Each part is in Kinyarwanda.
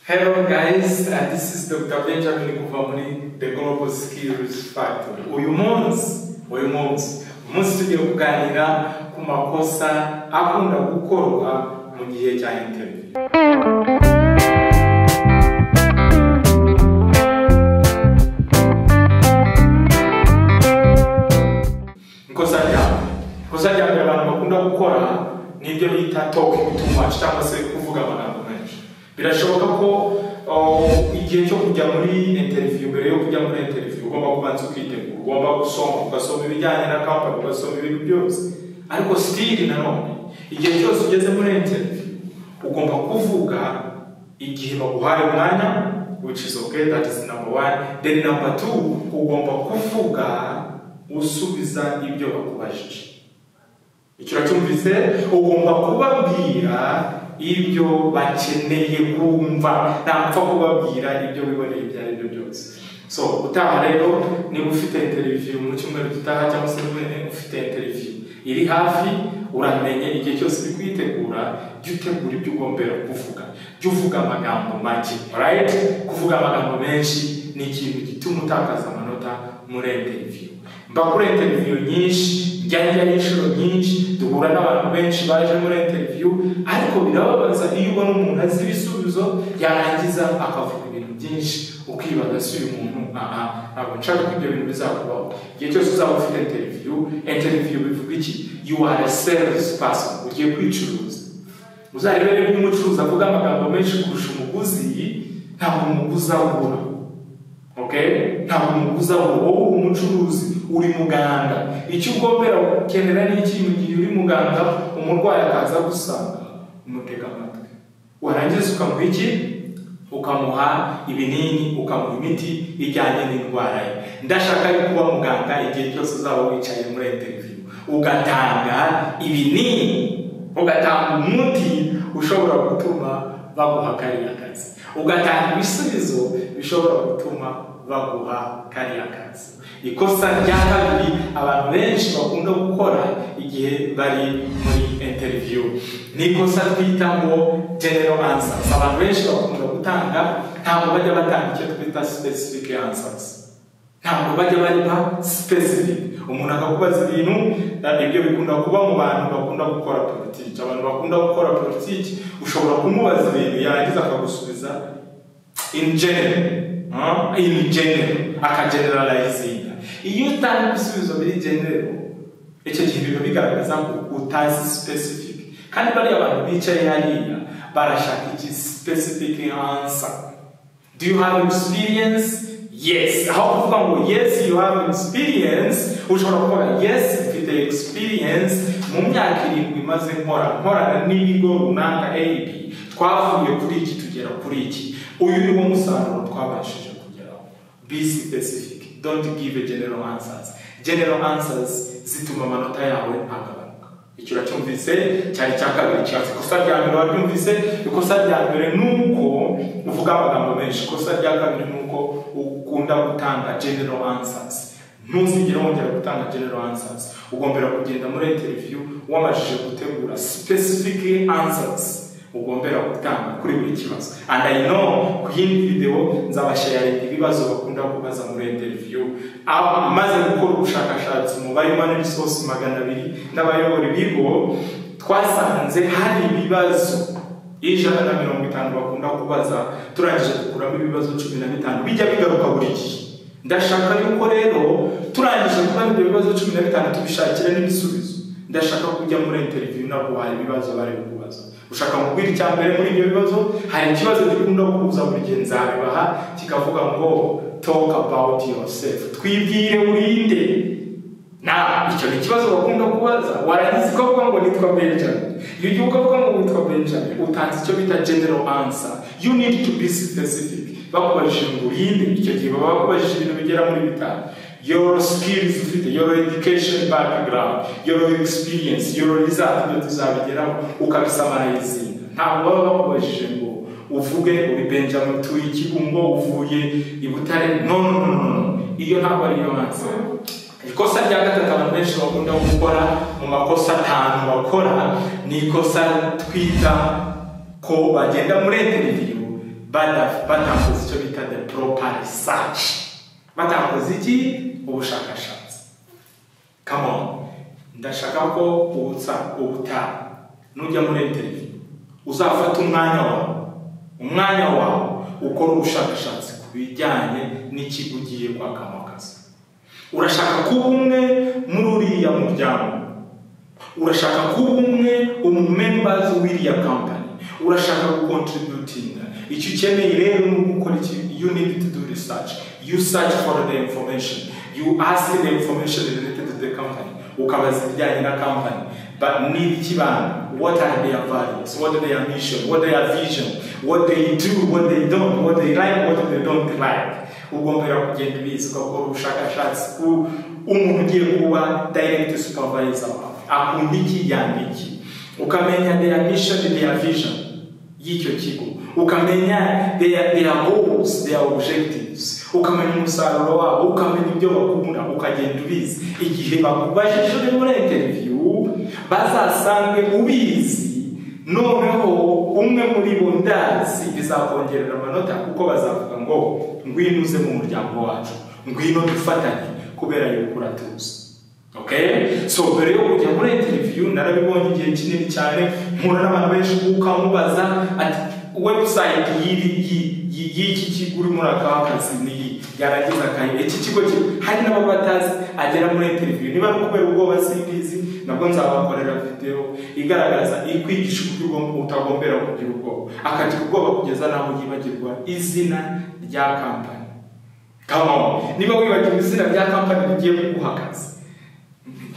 Hello guys, uh, this is Dr. Benjamin Kuvamuri, the Global Skills Factor. Uyu munsi, uyu munsi, umunsi tugiye kuganira ku makosa akunda gukorwa mu gihe cya interview. Ikosa rya ikosa rya mbere abantu bakunda gukora ni ibyo bita talking too much cyangwa se kuvuga amagambo menshi. Birashoboka ko uh, igihe cyo kujya muri interview mbere yo kujya muri interview ugomba kubanza ukitegura, ugomba gusoma, ugasoma ibijyanye na company, ugasoma ibintu byose. Ariko still nanone igihe cyose ugeze muri interview ugomba kuvuga igihe baguhaye umwanya which is okay that is number one then number two ugomba kuvuga usubiza ibyo bakubajije icyo uracyumvise ugomba kubabwira ibyo bakeneye kumva ntapfa kubabwira ibyo wiboneye ibyo ari byo byose so utaha rero niba ufite interview mu cyumweru gitaha cyangwa se niba ufite interview iri hafi uramenye igihe cyose uri kuyitegura jya utegura ibyo ugombera kuvuga jya uvuga amagambo make right kuvuga amagambo menshi ni ikintu gituma utakaza amanota muri interview mba kuri interview nyinshi njya njyayo inshuro nyinshi duhura n'abantu benshi baje muri interview ariko birababaza iyo ubona umuntu azi ibisubizo yarangiza akavuga ibintu byinshi ukibaza si uyu muntu aha ntabwo nshaka ko ibyo bintu bizakubaho igihe cyose uzaba ufite interview interview bivuga iki you are a service person ugiye kwicuruza uzarebe niba umucuruzi avuga amagambo menshi kurusha umuguzi ntabwo umuguzi abura okay ntabwo umuguzi abura wowe uri umucuruzi uri muganga icyo ugombera gukenera ni iki mu gihe uri muganga umurwayi akaza gusanga umutega amatwi warangiza ukamuha iki ukamuha ibinini ukamuha imiti ijyanye n'indwara ye ndashaka yo kuba muganga igihe cyose uzaba wicaye muri interview ugatanga ibinini ugatanga umuti ushobora gutuma baguha kariya kazi ugatanga ibisubizo bishobora gutuma baguha kariya kazi ikosa rya kabiri abantu benshi bakunda gukora igihe bari muri interview ni ikosa twita ngo general answers abantu benshi bakunda gutanga ntabwo bajya batanga icyo twita specific answers ntabwo bajya bariba specific umuntu akakubaza ibintu ibyo bikunda kuba mu bantu bakunda gukora politiki abantu bakunda gukora politiki ushobora kumubaza ibintu yarangiza akagusubiza in general huh? in general akageneralizinga iyo utanga ibisubizo biri general icyo gihe biba bigaragaza ko utazi specific kandi bariya bantu bicaye hariya barashaka iki specific answer do you have experience yes aho kuvuga ngo yes you have experience ushobora kuvuga yes mfite experience mu myaka irindwi maze nkora nkorana n'ibigo runaka ab twavuye kuri iki tugera kuri iki uyu niwo musaruro twabashije kugeraho be specific don't give a general answers general answers zituma amanota yawe agabanuka icyo uracyumvise cyari cya kabiri cyatsi ikosa rya mbere wabyumvise ikosa rya mbere ni uko uvuga amagambo menshi ikosa rya kabiri ni uko ukunda gutanga general answers ntuzigere wongera gutanga general answers ugombera kugenda muri interview wamajije gutegura specific answers ugombera gutanga kuri buri kibazo and i know ku yindi video nzabashayarinda ibibazo bakunda kubaza muri interview Aba maze gukora ubushakashatsi mu ba human resource magana abiri n'abayobora ibigo twasanze hari ibibazo ijana na mirongo itanu bakunda kubaza turangije dukuramo ibibazo cumi na bitanu bijya bigaruka buri gihe ndashaka yuko rero turangije kubona ibyo bibazo cumi na bitanu tubishakire n'ibisubizo ndashaka kujya muri interview naguhaye ibibazo bari kubaza ushaka mubwira icya mbere muri ibyo bibazo hari ikibazo gikunda kuza buri gihe nzabibaha kikavuga ngo talk about yourself twibwire urinde na icyo ni ikibazo bakunda kubaza warangiza ukavuga ngo nitwa benjamin iyo ugiye ukavuga ngo witwa benjamin utanze icyo bita general answer you need to be specific bakubajije ngo urinde icyo gihe baba bakubajije ibintu bigera muri bitanu your skills ufite your education background your experience your result ibyo tuzabigeraho ukabisamarayizinga ntabwo baba bakubajije ngo uvuge uri benjamin utuye ikibungo uvuye i butare no no no no iyo ntabwo ari yo answer ikosa rya gatatu abantu benshi bakunda gukora mu makosa atanu bakora ni ikosa twita ko bagenda muri interview bada- batakoze icyo bita the proper research batakoze iki ubushakashatsi come on ndashaka ko ubutsa ubutaha nujya muri interview uzafata umwanya wawe umwanya wawe ukora ubushakashatsi ku bijyanye n'ikigo ugiye kwakamo akazi urashaka kuba umwe muri uriya muryango urashaka kuba umwe umumembazi w'iriya kampani urashaka gukontributinga icyo ukeneye rero ni ugukora iki you need to do research you search for the information you ask the information related to the company ukabaza ibijyanye na company but need ikibanda what are their values what are their mission what their vision what they do what they don't what they like what they don't like ugomba rero kugenda ubizi ugakora ubushakashatsi ku umuntu ugiye kuba direct supervisor wawe akunda iki yanga iki ukamenya their mission their vision y'icyo kigo ukamenya their, their goals their objectives ukamenya umusaruro wabo ukamenya ibyo bakunda ukagenda ubizi igihe bakubajije uri muri interview bazasange ubizi noneho umwe muri bo ndazi bizakongerera amanota kuko bazavuga ngo ngwino uze mu muryango wacu ngwino dufatanye kubera yuko uratuzi okay so mbere yo kujya muri interview narabibonye igihe kinini cyane mpura n'abantu benshi ukamubaza ati website y'iri y'iki- y'iki kigo urimo urakaho akazi niyi yarangiza akayi iki kigo ki hari n'abo batazi agera muri interview niba ari kubera ubwoba simbizi nabwo nzabakorera video igaragaza ikwigisha uburyo ugomba- utagombera kugira ubwoba akagira ubwoba kugeza n'aho yibagirwa izina rya kampani Come on. niba wibagiwe izina rya kampani rigiye kuguha akazi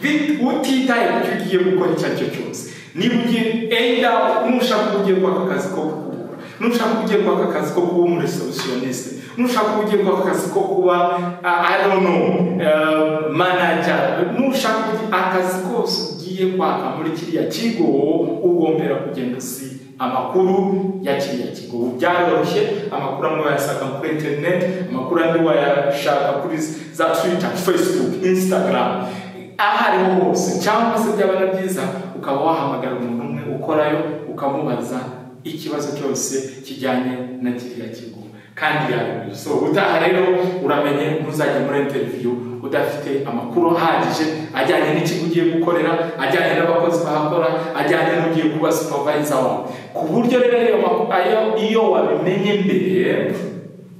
Bit- utitaye ku cyo ugiye gukora icyo ari cyo cyose niba ugiye enda nushaka ko ugiye kwaka akazi ko kukubura nushaka ko ugiye kwaka akazi ko kuba umuresebusiyonisite nushaka ko ugiye kwaka akazi ko kuba uh, i don't know uh, manager nushaka ko ugiye- akazi kose ugiye kwaka muri kiriya kigo ugombera kugenda usiba amakuru ya kiriya kigo ubu byaroroshye amakuru amwe wayasanga kuri interineti amakuru andi wayashaka kuri za twita facebook instagram aho ariho hose cyangwa se byaba na byiza ukaba wahamagara umuntu umwe ukorayo ukamubaza ikibazo cyose kijyanye na kiriya kigo kandi yabibwiye so utaha rero uramenye ntuzajya muri interview udafite amakuru ahagije ajyanye n'ikigo ugiye gukorera ajyanye n'abakozi bahakora ajyanye n'ugiye kuba supervisor wawe ku buryo rero ayo makuru- ayo- iyo wabimenye mbere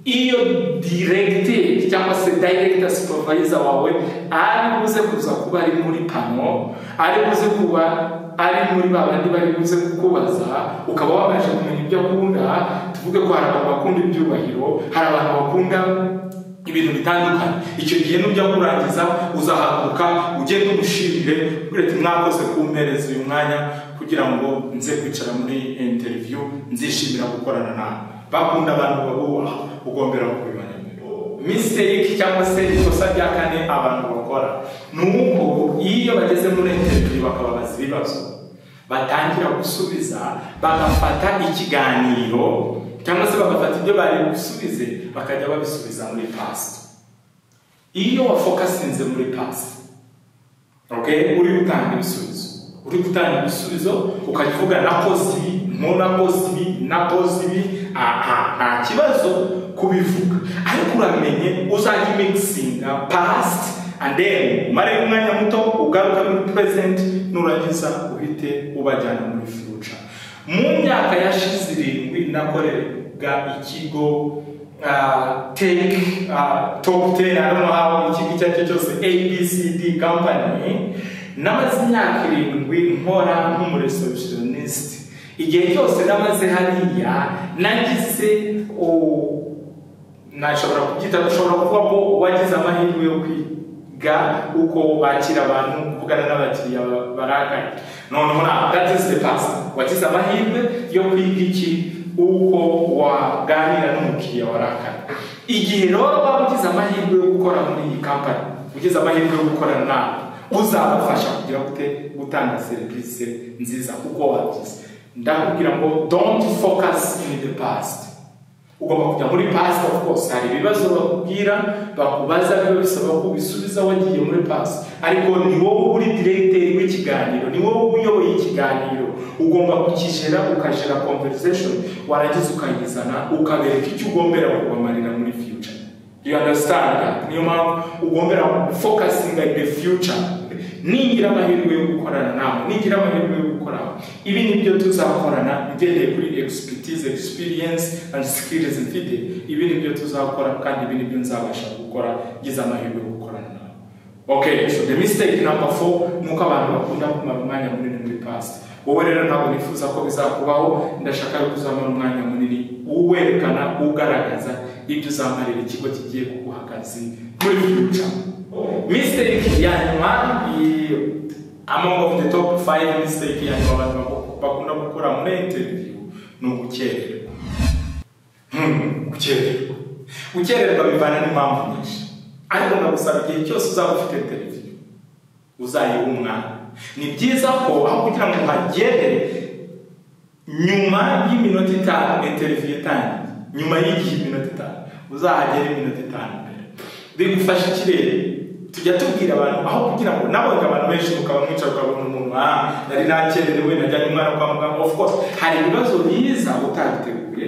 iyo diregiteri cyangwa se dayiregita supervise wawe ari buze kuza kuba ari muri pano ari buze kuba ari muri ba bandi bari buze kukubaza ukaba wabasha kumenya ibyo akunda tuvuge ko hari abantu bakunda ibyubahiro hari abantu bakunda ibintu bitandukanye icyo gihe nujya kurangiza uzahaguruka ugende umushimire ugira ati mwakoze kumpereza uyu mwanya kugira ngo nze kwicara muri interview nzishimira gukorana nawe bakunda abantu babubaha ugombera kubimenya mistake cyangwa se ikosa rya kane abantu bakora ni uko iyo bageze muri interview bakababaza ibibazo batangira gusubiza bagafata ikiganiro cyangwa se bagafata ibyo bari busubize bakajya babisubiza muri past iyo wafokasinze muri past okay? uri gutanga ibisubizo uri gutanga ibisubizo ukajya uvuga nakoze ibi nko nakoze ibi nakoze ibi aha nta kibazo kubivuga ariko uramenye uzajya imigisinga past and then umare umwanya muto ugaruka muri present nurangiza uhite ubajyana muri future mu myaka yashize irindwi nakoreraga ikigo uh, take uh, top 10 I don't know how ikigo icyo ari cyo cyose abcd company namaze imyaka irindwi nkora nk'umureceptionist igihe cyose namaze hariya nagize oh, nashobora kubyita dushobora kuvuga ko wagize amahirwe yo kwiga uko bakira abantu kuvugana n'abakiriya ba- barakaye noneho na that is the past wagize amahirwe yo kwiga iki uko waganira n'umukiriya warakaye igihe rero waba ugize amahirwe yo gukora muri iyi kampani ugize amahirwe yo gukorana nawe uzabafasha kugira gute gutanga serivisi nziza kuko wagize ndakubwira ngo don't focus in the past ugomba kujya muri pasi ofu kose hari ibibazo bakubwira bakubaza biba bisaba ko ubisubiza wagiye muri pasi ariko ni wowe uri diregiteri w'ikiganiro ni wowe uyoboye ikiganiro ugomba kukijera ukajera conversation warangiza ukayizana ukabereka icyo ugombera kubamarira muri future you understand niyo mpamvu ugombera fokasinga in the future ningira amahirwe yo gukorana nawe ningira amahirwe yo gukorana ibi ni byo tuzakorana ngendeye kuri expertise experience and skills mfite ibi ni byo tuzakora kandi ibi ni byo nzabasha gukora ngize amahirwe yo gukorana nawe okay so the mistake number four ni uko abantu bakunda kumara umwanya munini muri past wowe rero ntabwo nifuza ko bizakubaho ndashaka ko uzamara umwanya munini uwerekana ugaragaza ibyo uzamarira ikigo kigiye kuguha akazi muri future mistake ya nyuma i- among of the top 5 mistake ya nyuma abantu bako- bakunda gukora muri interview ni ugukererwa Hmm, gukererwa gukererwa bivana n'impamvu nyinshi ariko ndagusaba igihe cyose uzaba ufite interview uzayiha umwanya ni byiza ko aho kugira ngo uhagere nyuma y'iminota itanu interview itangiye nyuma y'igihe iminota itanu uzahagera iminota itanu mbere bigufasha ikirere tujya tubwira abantu aho kugira ngo nabonye abantu benshi mukaba mwicara ukabona umuntu ah nari nakererewe najyanye umwana kwa muganga of course hari ibibazo biza utabiteguye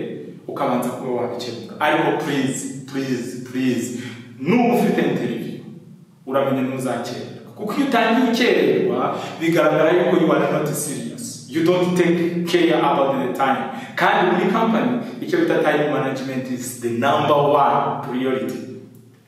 ukabanza kuba wabikemuka ariko please please please nuba ufite interview uramenye ntuzakererwa kuko iyo utangiye ukererwa bigaragara yuko you are not serious you don't take care about the time kandi muri company icyo bita time management is the number one priority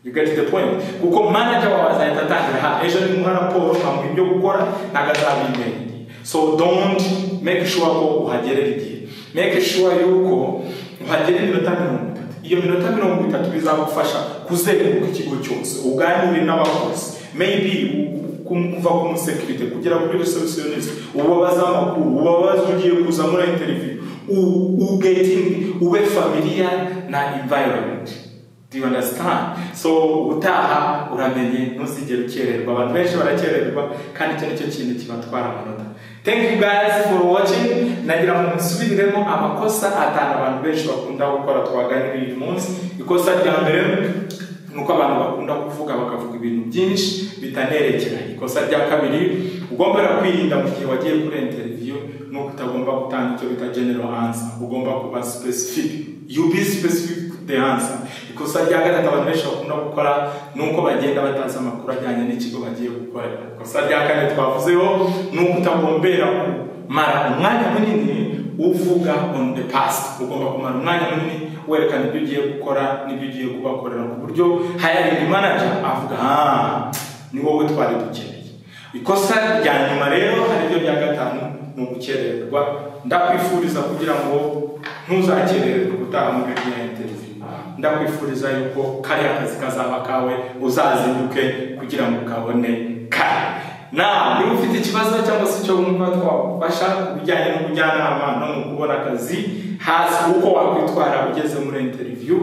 you get the point kuko manager wawe azahita atangira ha ejo ni muha raporo nkamuha ibyo gukora ntabwo azabimenyeye so don't make sure ko uhagerera igihe make sure yuko uhagera iminota mirongo itatu iyo minota mirongo itatu bizagufasha kuzenguruka ikigo cyose uganire n'abakozi maybe u- ku- kuva ku musekirite kugera kuri receptionist ubabaze amakuru ubabaze ugiye kuza muri interview u- u- getting ube familiar na environment Do you understand? So utaha uramenye ntuzigere ukererwa abantu benshi barakererwa kandi icyo nicyo kintu kibatwara amanota thank you guys for watching nagira ngo musubiremo amakosa atanu abantu benshi bakunda gukora twaganiriye uyu munsi ikosa rya mbere ni uko abantu bakunda kuvuga bakavuga ibintu byinshi bitanerekeranye ikosa rya kabiri ugombera kwirinda mu gihe wagiye kuri interview ni uko utagomba gutanga icyo bita general answer ugomba kuba specific you be specific the answer ikosa rya gatatu abantu benshi bakunda gukora ni uko bagenda batazi amakuru ajyanye n'ikigo bagiye gukorera ikosa rya kane twavuzeho ni uko utagombera kumara umwanya munini uvuga on the past ugomba kumara umwanya munini werekana ibyo ugiye gukora n'ibyo ugiye kubakorera ku buryo hiring manager avuga ah ni wowe twari dukeneye ikosa rya nyuma rero ariryo rya gatanu ni ugukererwa ndakwifuriza kugira ngo ntuzakererwe gutaha mu bihe bya interview ndakwifuriza yuko kariya kazi kazaba kawe uzazinduke kugira ngo kabone kare nawe niba ufite ikibazo cyangwa se icyo wumva twagufasha ku bijyanye n'ubujyanama no mu kubona akazi hasi uko wakwitwara ugeze muri interview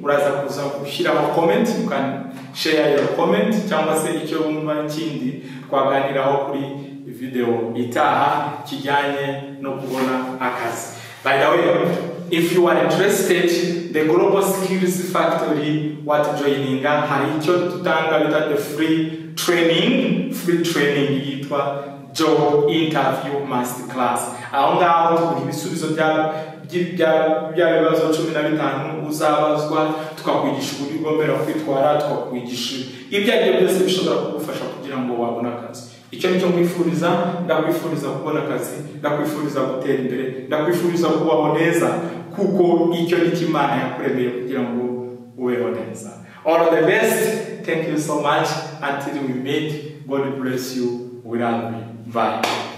uraza kuza gushyiraho comment you can share your comment cyangwa se icyo wumva kindi twaganiraho kuri video itaha kijyanye no kubona akazi by the way if you are interested the global skills factory what joininga hari icyo dutanga bita the free training free training yitwa job interview master class aho ngaho tuguha ibisubizo bya byi- bya- bya bibazo cumi na bitanu uzabazwa tukakwigisha uburyo ugomera kwitwara tukakwigisha ibyo ari byo byose bishobora kugufasha kugira ngo wabone akazi icyo nicyo nkwifuriza ndakwifuriza kubona akazi ndakwifuriza gutera imbere ndakwifuriza kubaho neza kuko icyo nicyo imana yakuremeye kugira ngo ubeho neza all the best thank you so much until we meet god bless you we love you bye